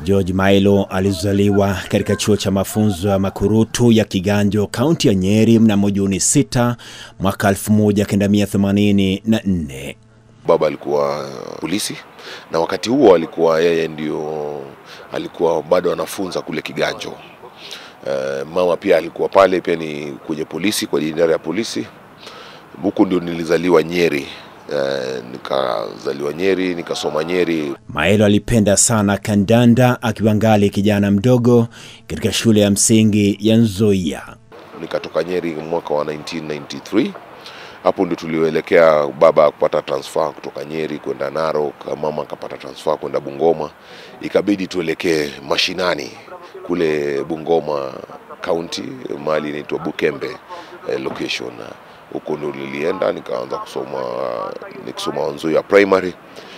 George Mailo alizaliwa katika chuo cha mafunzo ya makurutu ya Kiganjo, kaunti ya Nyeri mnamo Juni 6 mwaka 1984. Baba alikuwa polisi na wakati huo alikuwa yeye ndio alikuwa bado anafunza kule Kiganjo. Uh, mama pia alikuwa pale pia ni kwenye polisi kwa idara ya polisi. Huku ndio nilizaliwa Nyeri. Uh, nikazaliwa Nyeri, nikasoma Nyeri. Maelo alipenda sana kandanda akiwa ngali kijana mdogo katika shule ya msingi ya Nzoia. Nikatoka Nyeri mwaka wa 1993 hapo ndio tulioelekea baba kupata transfer kutoka Nyeri kwenda Narok, mama akapata transfer kwenda Bungoma, ikabidi tuelekee mashinani kule Bungoma County, mahali inaitwa Bukembe eh, location. Huko ndio nilienda nikaanza kusoma nikisoma Nzoia primary,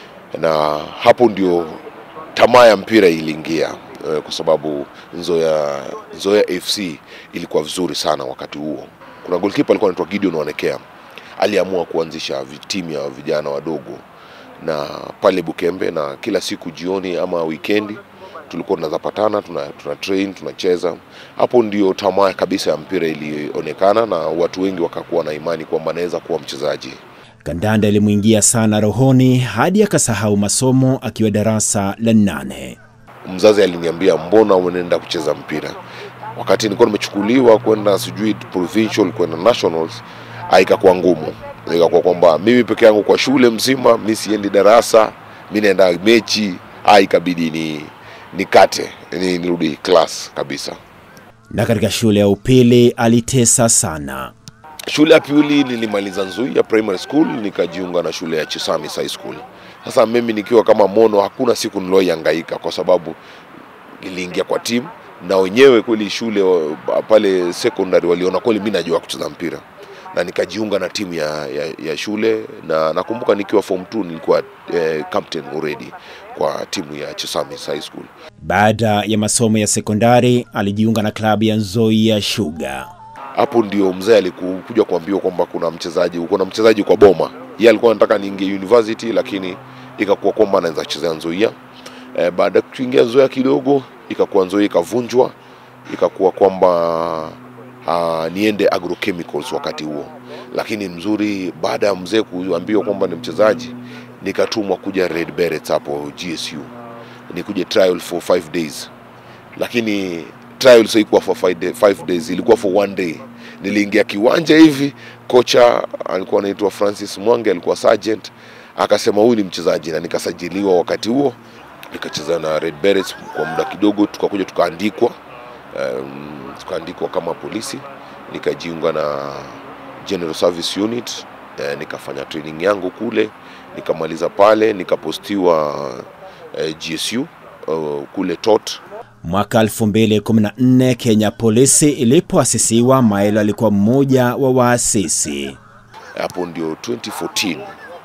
na hapo ndio tamaa ya mpira iliingia eh, kwa sababu Nzoia, Nzoia FC ilikuwa vizuri sana wakati huo. Kuna goalkeeper alikuwa anaitwa Gideon Wanekea aliamua kuanzisha timu ya vijana wadogo na pale Bukembe, na kila siku jioni ama wikendi tulikuwa tunazapatana tuna, tuna train tunacheza. Hapo ndio tamaa kabisa ya mpira ilionekana na watu wengi wakakuwa na imani kwamba anaweza kuwa mchezaji. Kandanda ilimwingia sana rohoni hadi akasahau masomo akiwa darasa la nane. Mzazi aliniambia mbona unaenda kucheza mpira, wakati nilikuwa nimechukuliwa kwenda sijui provincial kwenda nationals ikakuwa ngumu, ikakuwa kwamba mimi peke yangu kwa shule mzima, mi siendi darasa, mi naenda mechi, ikabidi ni nikate ni, nirudi class kabisa. Na katika shule ya upili alitesa sana. Shule ya pili nilimaliza Nzoia Primary School, nikajiunga na shule ya Chisamis High School. Sasa mimi nikiwa kama mono, hakuna siku niloihangaika kwa sababu niliingia kwa timu na wenyewe kweli shule pale secondary waliona kweli mimi najua kucheza mpira na nikajiunga na timu ya, ya, ya shule na nakumbuka nikiwa form 2 nilikuwa eh, captain already kwa timu ya Chesamis High School. Baada ya masomo ya sekondari alijiunga na klabu ya Nzoia Sugar. Hapo ndio mzee alikuja kuambiwa kwamba kuna mchezaji kuna mchezaji kwa Boma. Yeye alikuwa anataka niingie university, lakini ikakuwa kwamba anaweza kuchezea Nzoia. Eh, baada ya kuingia Nzoia kidogo, ikakuwa Nzoia ikavunjwa, ikakuwa kwamba uh, niende agrochemicals wakati huo, lakini mzuri, baada ya mzee kuambiwa kwamba ni mchezaji, nikatumwa kuja Red Berets hapo GSU, nikuje trial for five days, lakini trial haikuwa for five, day, five days, ilikuwa for one day. Niliingia kiwanja hivi, kocha alikuwa anaitwa Francis Mwange, alikuwa sergeant, akasema huyu ni mchezaji, na nikasajiliwa wakati huo, nikacheza na Red Berets kwa muda kidogo, tukakuja tukaandikwa um, tukaandikwa kama polisi, nikajiunga na General Service Unit eh, nikafanya training yangu kule, nikamaliza pale, nikapostiwa eh, GSU uh, kule TOT. Mwaka 2014 Kenya Polisi ilipoasisiwa, Maelo alikuwa mmoja wa waasisi. Hapo ndio 2014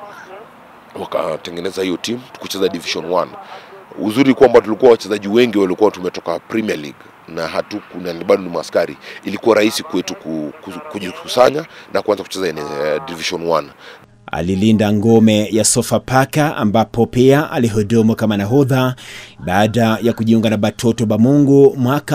wakatengeneza hiyo timu tukucheza Division 1. Uzuri kwamba tulikuwa wachezaji wengi walikuwa tumetoka Premier League na hatu na bado ni maskari, ilikuwa rahisi kwetu kujikusanya na kuanza kucheza uh, Division 1. Alilinda ngome ya Sofapaka ambapo pia alihudumu kama nahodha baada ya kujiunga na Batoto Bamungu mwaka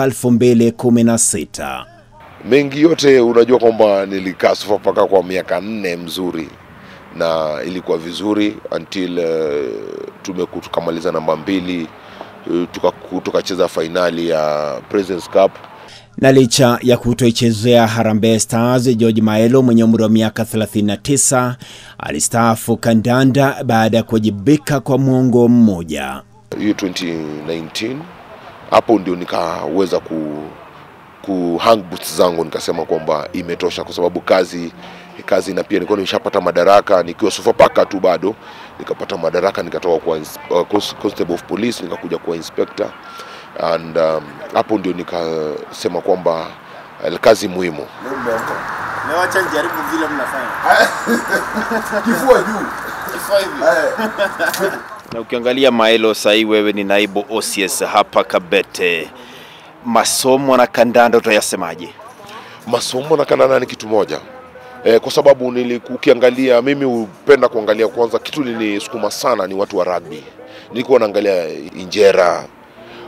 2016. Mengi yote unajua kwamba nilikaa Sofapaka kwa miaka nne mzuri na ilikuwa vizuri until uh, tumeku tukamaliza namba mbili tukacheza fainali ya Presidents Cup. Na licha ya kutoichezea Harambee Stars, George Maelo mwenye umri wa miaka 39 alistaafu kandanda baada ya kuwajibika kwa mwongo mmoja. Hiyo 2019 hapo ndio nikaweza ku, ku hang boots zangu, nikasema kwamba imetosha, kwa sababu kazi kazi na pia nilikuwa nimeshapata madaraka nikiwa Sofapaka tu, bado nikapata madaraka, nikatoka kwa uh, constable of police nikakuja kuwa inspector and um, hapo ndio nikasema kwamba uh, kazi muhimu. Leo acha nijaribu vile mnafanya. Kifua juu. Kifua hivi. Na ukiangalia Maelo, sahii wewe ni naibu OCS hapa Kabete, masomo na kandanda utayasemaje? Masomo na kandanda ni kitu moja eh, kwa sababu niliku- ukiangalia mimi hupenda kuangalia kwanza, kitu nilisukuma sana ni watu wa rugby. Nilikuwa naangalia Injera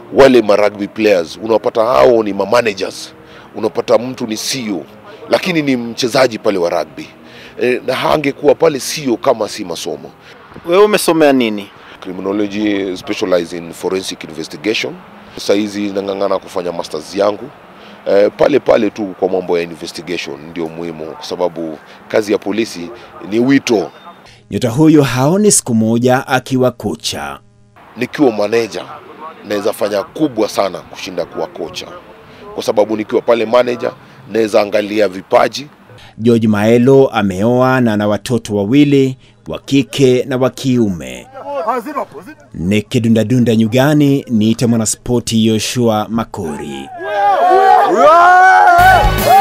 wale ma rugby players unapata hao ni ma managers, unapata mtu ni CEO lakini ni mchezaji pale wa rugby e, na hangekuwa pale CEO kama si masomo. Wewe umesomea nini? Criminology specialize in forensic investigation. Sasa hizi nang'ang'ana kufanya masters yangu e, pale pale tu kwa mambo ya investigation ndio muhimu, kwa sababu kazi ya polisi ni wito. Nyota huyo haoni siku moja akiwa kocha. Nikiwa manager naweza fanya kubwa sana kushinda kuwa kocha, kwa sababu nikiwa pale manager naweza angalia vipaji George Maelo ameoa na ana watoto wawili wa kike na wa kiume. Nikidundadunda nyugani, niite mwanaspoti Yoshua Makori. Yeah!